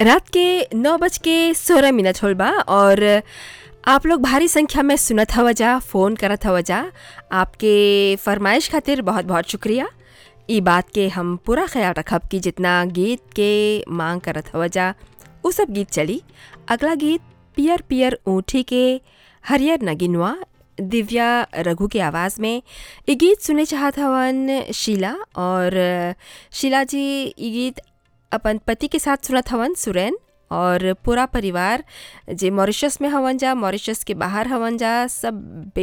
रात के नौ बज के सोलह मिनट होल बा और आप लोग भारी संख्या में सुनत हव जा फ़ोन करत हव जा आपके फरमाइश खातिर बहुत बहुत शुक्रिया ई बात के हम पूरा ख्याल रखब कि जितना गीत के मांग करत हव जा उ सब गीत चली अगला गीत पियर पियर ऊँटी के हरियर नगिनवा दिव्या रघु के आवाज़ में ये गीत सुने चाहत हवन शीला और शीला जी ये गीत अपन पति के साथ सुनत हवन सुरैन और पूरा परिवार जे मॉरिशस में हवन जा मॉरिशस के बाहर हवन जा सब